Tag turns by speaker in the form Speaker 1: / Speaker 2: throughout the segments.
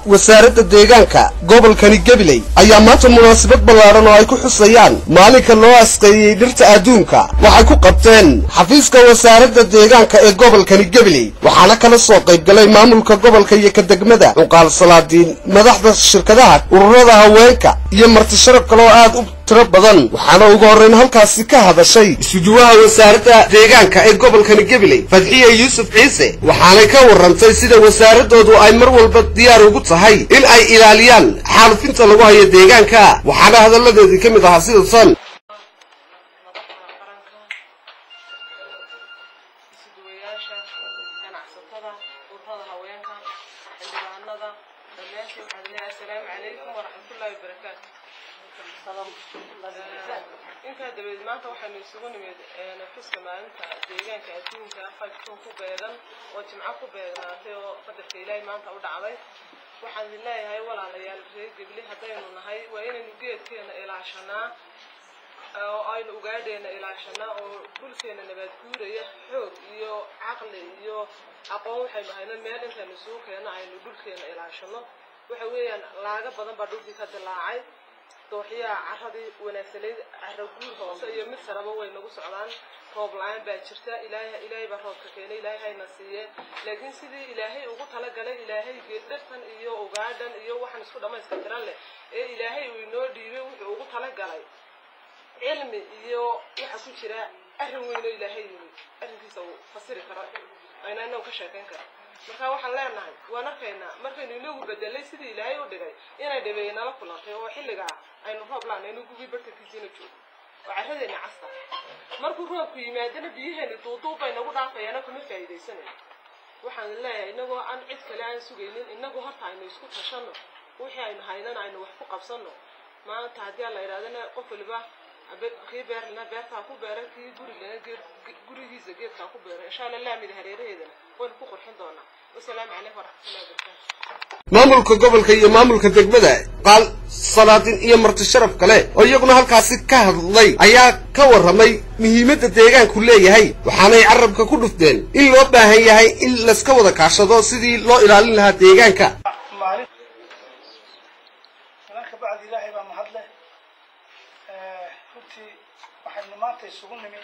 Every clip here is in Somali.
Speaker 1: wasaaradda deegaanka gobolkani gabiley ayaa maanta munaasabad ballaaran oo ay ku xusayaan maalinka loo asqeeyey dhirta adduunka waxay ku qabteen xafiiska wasaaradda deegaanka ee gobolkani gabiley waxaana kala soo qaybgalay maamulka gobolka iyo ka degmada cuqaal salaadiin madaxda shirkadaha ururada haweenka iyo marti sharaf kale oo aad u tiro badan waxaana ugu horrayn halkaasi ka hadashay isujuwaha wasaaradda deegaanka ee gobolkani gabiley fadxiya yuusuf ciise waxaanay ka warrantay sida wasaaradoodu ay mar walba diyaar ugu tahay in ay ilaaliyaan xaalufinta lagu hayo deegaanka waxaana hadalladeedii ka mid ahaa sida tan
Speaker 2: isuduwayaasha ganacsatada ururada haweenka xildhibaanada dhammaantiin waxaan leeyahay assalaamu calaykum waraxmatullaahi wabarakaatu intaa dabadeed maanta waxaynu isugu nimid xuska maalinta deegaanka adduunka fajkun ku beegan oo jimco ku beegnaatay oo qadarka ilaahay maanta u dhacday waxaan idin leeyahay walaalayaal reer gebli haddaynu nahay waa inaynu geedkeena ilaashanaa oo aynu ugaadheena ilaashanaa oo dhulkeena nabaad guuraya xoog iyo caqli iyo aqoon waxaynu hayno meel intaynu isugu keeno aynu dhulkeena ilaashano waxa weeyaan laaga badan baa dhulkii ka dilaacay dooxyaha caradii wanaagsanayd cara guur hoose iyo mid saraba way nagu socdaan roob la-aan baa jirta ilaahay ilaahay baa roobka keenay ilaahay hayna siiye laakiin sidii ilaahay ugu talagalay ilaahay geeddhartan iyo ugaadhan iyo waxaan isku dhammayska tiran leh ee ilaahay uu inoo dhiibay wuxuu ugu talagalay cilmi iyo waxa ku jira arrin weyn oo ilaahay yimi arrinkiisa uu fasiri karo ayna inagu ka sheekayn kara marka waxaan leenahay waan arkaynaa markaynu inagu bedelay sidii ilaahay u dhigay inay dhabeeye nala kulantay oo xilligaa aynu roob laanaynu gugii bartankiisiina joogo oo carradeena casta markuu roobku yimaadana biyaheeni duuduub bay nagu dhaafayaana kuma faa'iidaysanayo waxaan leeyahay inagoo aan cid kale aan sugaynin inagu horta aynu isku tashanno wixii aynu haynana aynu wax ku qabsanno maanta haddii aan la idhahdana qof waliba kii beerlina beertaa ku beera kii gurigana gurigiisa geedkaa ku beera insha allah laamida hareeraheedana waynu ku qurxin doonaa wasalaamu calaykum waraxmatullahi wabarakaatu
Speaker 1: maamulka gobolka iyo maamulka degmada qaal salaadin iyo marti sharaf kale oo iyaguna halkaasi ka hadlay ayaa ka warramay muhiimadda deegaanku leeyahay waxaanay carabka ku dhufteen in loo baahan yahay in layska wada kaashado sidii loo ilaalin lahaa deegaanka
Speaker 3: maalin malanka bacdi ilaahay baa mahad leh runtii waxaynu maanta isugu nimi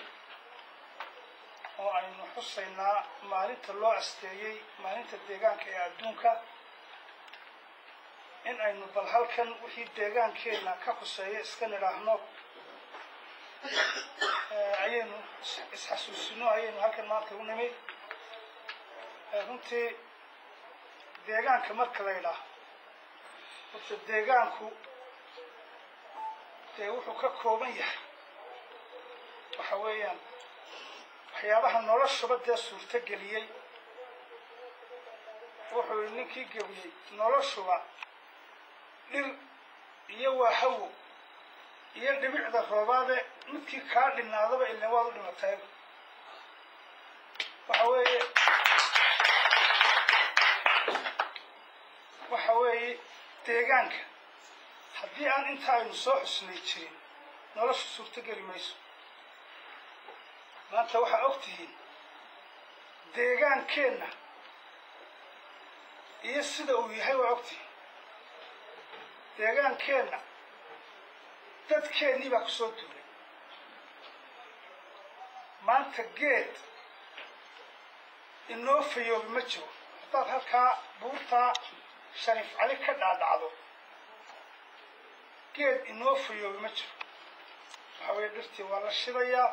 Speaker 3: oo aynu xusaynaa maalinta loo asteeyey maalinta deegaanka ee adduunka in aynu bal halkan wixii deegaankeenna ka khuseeya iska nidhaahno ayaynu isxasuusino ayaynu halkan maanta u nimi runtii deegaanka marka la ydhaah horta deegaanku dee wuxuu ka kooban yahay waxa weeyaan waxyaabaha noloshaba dee suurto geliyey wuxuu ninkii gebiyey noloshuba dhir iyo waa hawo iyo dhibicda roobaade midkii kaa dhinaadaba ilaa waad u dhimatay waxa weeye waxa weeye deegaanka haddii aan inta aynu soo xusnay jirin noloshu suurto geli mayso maanta waxaa og tihiin deegaankeenna iyo sida uu yahay waa og tihiin deegaankeenna dadkeennii baa ku soo duulay maanta geed inoo fayoobi ma jiro haddaad halkaa buurtaa shariif cali ka dhaadhacdo geed inoo fayoobi ma jiro waxa weeye dhirtii waa la shidayaa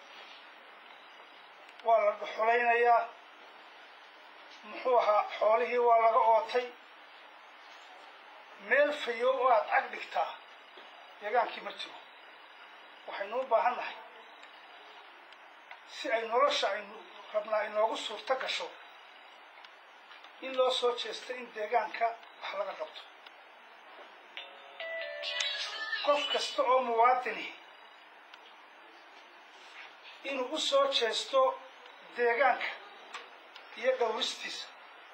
Speaker 3: waa la dhuxulaynayaa muxuu ahaa xoolihii waa laga ootay meel fayoob oo aad cag dhigtaa deegaankii ma jiro waxaynu u baahan nahay si ay nolosha aynu rabnaa inoogu suurto gasho in loo soo jeesto in deegaanka wax laga qabto qof kasta oo muwaadini inuu u soo jeesto deegaanka iyo dhowristiisa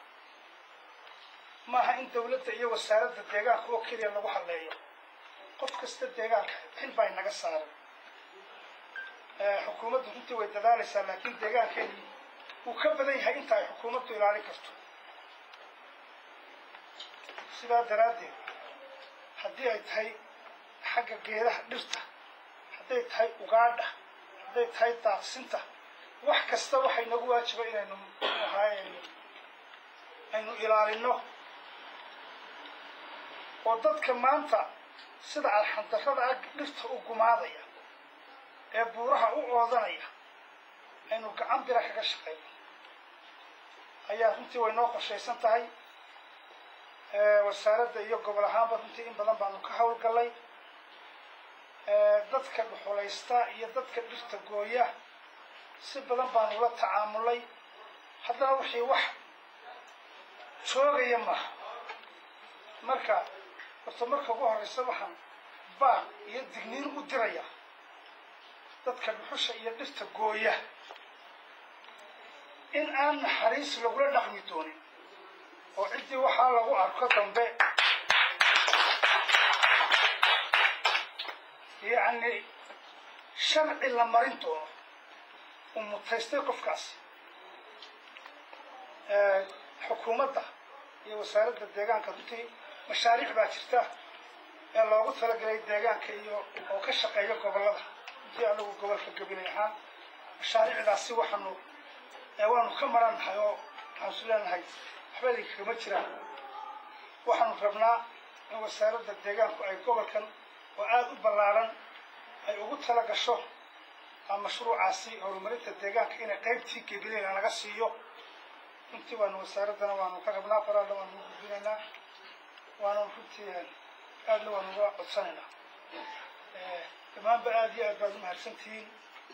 Speaker 3: maaha in dawladda iyo wasaaradda deegaanka oo keliya lagu hadleeyo qof kasta deegaanka xil baa inaga saaran xukuumaddu runtii way dadaalaysaa laakiin deegaankeeni wuu ka badan yahay inta ay xukuumaddu ilaalin karto sidaa daraaddeed haddii ay tahay xagga geedaha dhirta hadday tahay ugaadha hadday tahay daaqsinta wax kasta waxay nagu waajiba inaynu ahaayaynu aynu ilaalino oo dadka maanta sida alxandarrada ag dhirta u gumaadaya ee buuraha u oodanaya aynu gacan bira kaga shaqayno ayaa runtii way noo qorshaysan tahay wasaaradda iyo gobol ahaanba runtii in badan baanu ka hawlgallay dadka dhuxulaysta iyo dadka dhirta gooya si badan baanu la tacaamulay haddana wixii wax joogaya maaha marka horta marka ugu horreysa waxaan baaq iyo digniin u diraya dadka dhuxusha iyo dhirta gooya in aan naxariis lagula dhaqmi doonin oo ciddii waxaa lagu arko dambe yacni sharci la marin doono uu mutaystay qofkaasi xukuumadda iyo wasaaradda deegaanka runtii mashaariic baa jirta ee loogu talagelay deegaanka iyo oo ka shaqeeya gobollada runtii anagu gobolka gabilay ahaan mashaariicdaasi waxaanu waanu ka marannahay oo waxaan isu leenahay waxba idinkagama jiraan waxaanu rabnaa in wasaaradda deegaanku ay gobolkan oo aada u ballaaran ay ugu tala gasho mashruucaasi horumarinta deegaanka inay qaybtii gebilayna naga siiyo runtii waanu wasaaraddana waanu ka rabnaa qoraalla waanu u gudbinaynaa waanu runtii aadna waanu uga codsanaynaa dhammaanba aada iyo aad baad u mahadsantihiin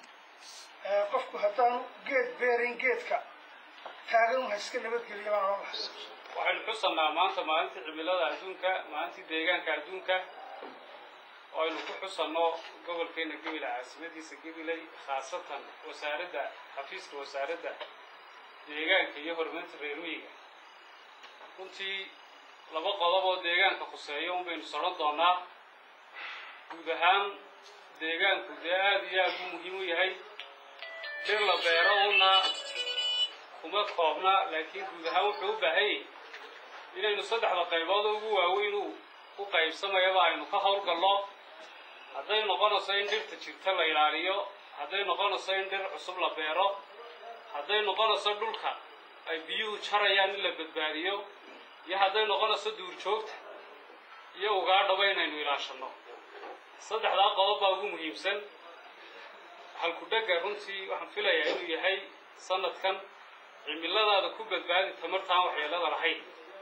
Speaker 3: qofku haddaanu geed beerin geedka taagan un ha iska nabadgeliya baan ohan lahaa
Speaker 4: waxaynu xusannaa maanta maalintii cimilada adduunka maalintii deegaanka adduunka oo aynu ku xusanno gobolkeena gebile caasimadiisa gebiley khaasatan wasaaradda xafiiska wasaaradda deegaanka iyo horumarinta reer miyiga runtii laba qodob oo deegaanka khuseeyo un baynu sodhan doonaa guud ahaan deegaanku dee aada iyo aada u muhiim u yahay dhir la beero una kuma koobna laakiin guud ahaan wuxuu u baahanyay inaynu saddexda qaybood ugu waaweyn u u qaybsamayaba aynu ka howlgallo hadday noqonayso in dhirta jirta la ilaaliyo hadday noqonayso in dhir cusub la beero hadday noqonayso dhulka ay biyuhu jarayaan in la badbaadiyo iyo hadday noqonayso duurjoogta iyo ugaadhaba inaynu ilaashanno saddexdaa qodob baa ugu muhiimsan halkudhegga runtii waxaan filayaa inuu yahay sanadkan cimiladaada ku badbaadi tamartaan waxyeelada lahayn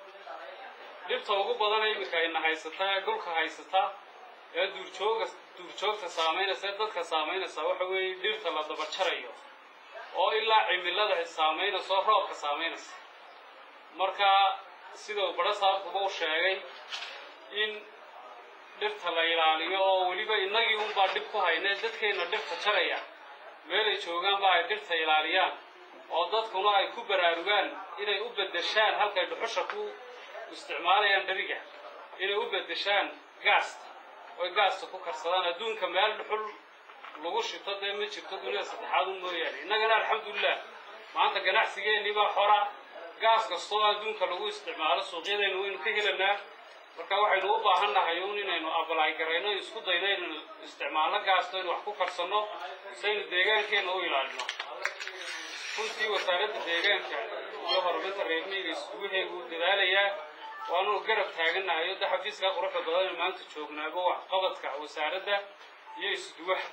Speaker 4: dhibta ugu badana iminka ayna haysata ee dhulka haysata ee duurjooga duurjoogta saamaynaysa ee dadka saamaynaysa waxa weeye dhirta la daba jarayo oo ilaa cimilada saamaynaysa oo roobka saamaynaysa marka sidau badho saabkuba u sheegay in dhirta la ilaaliyo oo weliba innagii unbaa dhib ku haynee dadkeenna dhirta jaraya meelay joogaanba ay dhirta ilaaliyaan oo dadkuna ay ku baraarugaan inay u beddeshaan halkay dhuxusha ku isticmaalayaan dheriga inay u beddeshaan gaasta oy gaasta ku karsadaan adduunka meel dhuxul lagu shito dee ma jirto dunida saddexaad un mooyaane innagana alxamdulilah maanta ganacsigeennii baa xora gaas kastoo adduunka lagu isticmaalo suuqyadaynu waynu ka helanaa marka waxaynu u baahan nahay un inaynu abalaay garayno isku dayno inaynu isticmaalno gaasta inu wax ku karsanno saynu deegaankeenna u ilaalino runtii wasaaradda deegaanka iyo horumarinta reer miyiga iskuguheegu dadaalayaa waanu garab taagannahay o de xafiiskaa quruxda badan maanta joognaaba waxqabadka wasaaradda iyo isduwaha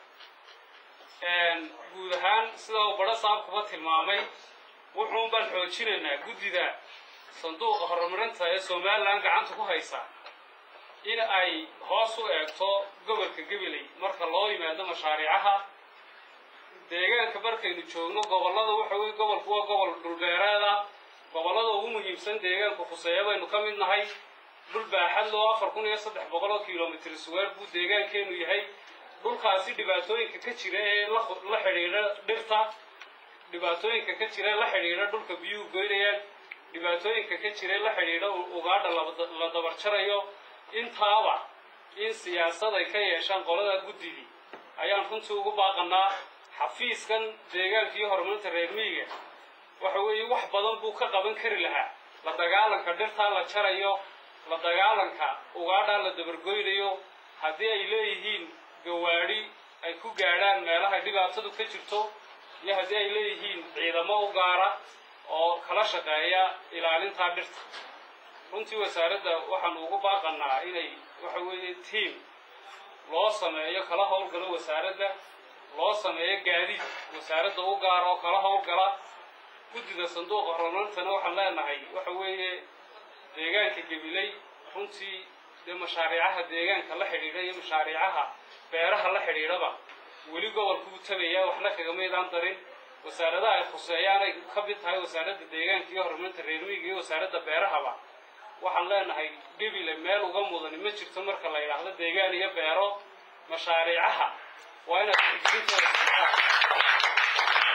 Speaker 4: guud ahaan sida uu badho saabkuba tilmaamay wuxuun baan xoojinaynaa guddida sanduuqa horumarinta ee somalilan gacanta ku haysa in ay hoos u eegto gobolka gabiley marka loo yimaado mashaariicaha deegaanka markaynu joogno gobollada waxa weye gobolku waa gobol dhulbeereeda gobollada ugu muhiimsan deegaanku khuseeya baynu ka mid nahay dhul baaxad loo afar kun iyo saddex boqol oo kilomitr square buu deegaankeenu yahay dhulkaasi dhibaatooyinka ka jira ee la xidhiidha dhirta dhibaatooyinka ka jira la xidhiidha dhulka biyuhu goynayaan dhibaatooyinka ka jira la xidhiidha ugaadha la dabar jarayo intaaba in siyaasad ay ka yeeshaan qolada guddidii ayaan runtii ugu baaqanaa xafiiskan deegaanka iyo horumarinta reer miyiga waxa weeye wax badan buu ka qaban kari lahaa la dagaalanka dhirtaa la jarayo la dagaalanka ugaadhaa la dabargoynayo haddii ay leeyihiin gawaadhi ay ku gaadhaan meelahay dhibaatadu ka jirto iyo haddii ay leeyihiin ciidamo u gaara oo kala shaqeeya ilaalintaa dhirta runtii wasaaradda waxaanu ugu baaqanaa inay waxa weeye tiam loo sameeyo kala howlgalo wasaaradda loo sameeyo gaadiid wasaaradda u gaara oo kala howlgala guddida sanduuqa horumarintana waxaan leenahay waxa weeye deegaanka gabiley runtii dee mashaariicaha deegaanka la xidhiidha iyo mashaariicaha beeraha la xidhiidhaba weli gobolku u tagayaa waxna kagamaydaan darin wasaaradaha ay khuseeyaan ay ka mid tahay wasaaradda deegaanka iyo horumarinta reermiyiga iyo wasaaradda beerahaba waxaan leenahay gebile meel uga mudani ma jirto marka la yidhaahdo deegaan iyo beero mashaariicaha waa inaad tixgelintooda siisaan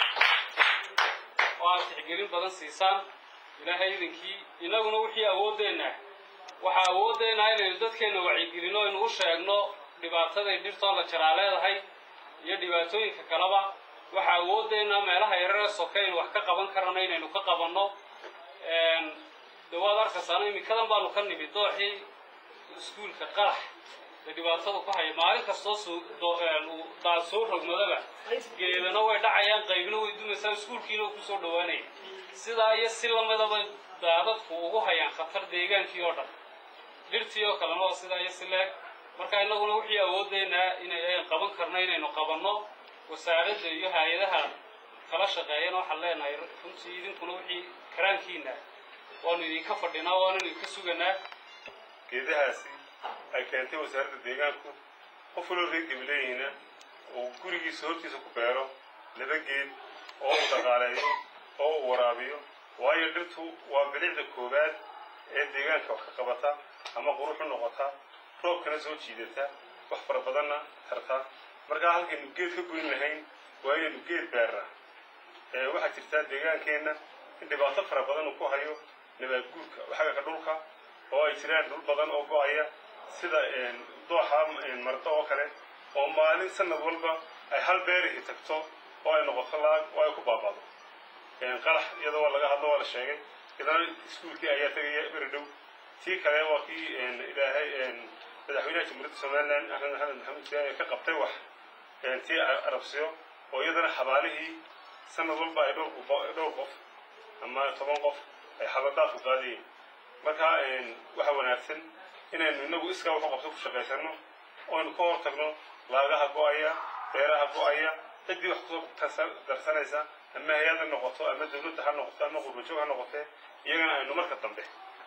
Speaker 4: oo aad tixgelin badan siisaan ilaahay idinkii innaguna wixii awooddeenna waxaa awooddeenna inaynu dadkeenna wacyigelino aynu u sheegno dhibaataday dhirtoo la jaraa leedahay iyo dhibaatooyinka kaleba waxaa awooddeenna meelaha yarare soke aynu wax ka qaban karana inaynu ka qabanno de waad arkaysaana iminkadan baanu ka nimid dooxii iskuulka qarax ee dhibaatadu ku haya maalin kastoo daad soo rogmadaba geedana way dhacayaan qaybna way dumaysaa iskuulkiina kusoo dhawaanaya sidaa iyo si lamidaba daadadku ugu hayaan khatar deegaankii oo dhan dhirtii oo kalena waa sidaa iyo si leeg marka innaguna wixii awoodeynaa inay qaban karno inaynu qabanno wasaaradda iyo hay-adaha kala shaqeeyana waxaan leenahay runtii idinkuna wixii karaankiina waanu idinka fadhinaa waananu idinka suganaa
Speaker 5: geedahaasi ay keentay wasaaradda deegaanku qof waloo reer gabileeyihina uu gurigiisa hortiisa ku beero laba geed oo u dhaqaaleeyo oo u waraabiyo waayo dhirtu waa bilicda koowaad ee deegaanka wax ka qabata ama quruxu noqota roobkana soo jiidata wax fara badanna tarta markaa halkaynu geed ka goyn lahayn waa inaynu geed beernaa waxaa jirtaa deegaankeenna in dhibaato fara badan uu ku hayo nabaad guurka xagga ka dhulka oo ay jiraan dhul badan oo go-aya sida dooxa mardo oo kale oo maalin sanad walba ay hal beerihi tagto oo ay noqoto laag oo ay ku baabado qalax iyadoo waa laga hadlo waa la sheegay idana iskuulkii ayaa tegaya beri dhow tii kale waa kii ilaahay madaxweynaha jamhuuriyadda somaliland axmed maxamed maxamed jaaye ka qabtay wax tii arabsiyo oo iyadana xabaalihii sanad walba ay dhowr qof ama toban qof ay xabadaadku qaadayeen marka waxa wanaagsan inaynu inagu iskaa waxu qabto ku shaqaysano oynu ka hor tagno laagaha go-aya beeraha go-aya ciddii wax kusoo darsanaysa ama hay-ad ha noqoto ama dawladda ha noqoto ama qurbajoog ha noqotee iyagana aynu marka dambe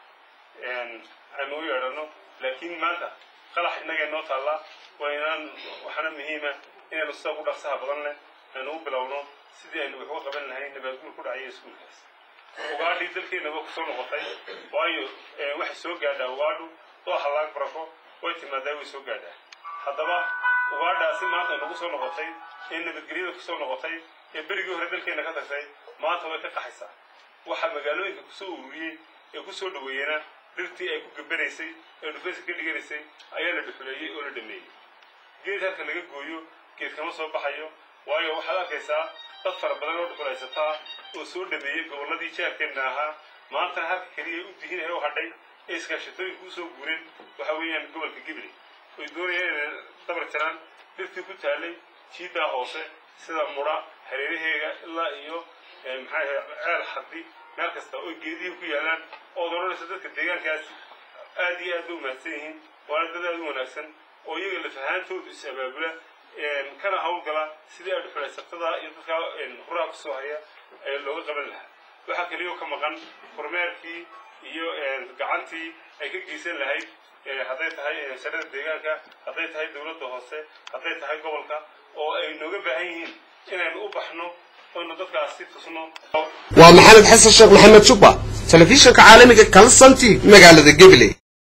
Speaker 5: aynu u yeedhano laakiin maanta qalax innagay noo taallaa waa inaan waxaana muhiima inaynu sida ugu dhaqsaha badan leh aynu u bilowno sidii aynu wax uga qaban lahayn nabaadguur ku dhacaya iskuulkaas ugaadhii dalkeennaba kusoo noqotay waayo waxay soo gaadhaa ugaadhu dooxa laag barako way timaadaa way soo gaadhaa haddaba ugaadhaasi maanta nagu soo noqotay ee nabadgelyada kusoo noqotay ee berigii hore dalkeenna ka tagtay maanta way ka qaxaysaa waxaa magaalooyinka kusoo ururiyey ee kusoo dhaweeyena dhirtii ay ku gabanaysay ee dhufayska ka dhiganaysay ayaa la dhuxuleeyey oo la dhameeyey geed halka laga gooyo geed kama soo baxayo waayo waxaad arkaysaa dad fara badan oo dhuxulaysataa oo soo dhameeyey gobolladii jaarkeenna ahaa maantana halka keliya u dihinaya u hadhay ee iskaashatooyinka usoo guureen waxa weeyaan gobolka gibley oy doonayaan inay dabar jiraan dhirtii ku taallay jiiddaa hoose sida mudha hareeraheega ilaa iyo maxaa ceel xardi meel kasta oo geedihii ku yaalaan ood odhanaysa dadka deegaankaasi aad iyo aad ba umahadsan yihiin waana dad aad u wanaagsan oo iyaga lafahaantoodu is abaabula kana hawlgala sidii ay dhuxulaysatada iyo dadkaa huraha kusoo haya ee looga qaban lahaa waxaa keliyo ka maqan kormeerkii iyo gacantii ay ka geysan lahayd hadday tahay sanada deegaanka hadday tahay dowladda hoose hadday tahay gobolka oo ay nooga baahan yihiin inaynu u baxno oynu dadkaasi tusno
Speaker 1: waa maxamed xasan sheekh maxamed jubba telefishinka caalamiga kalsanti magaalada gabiley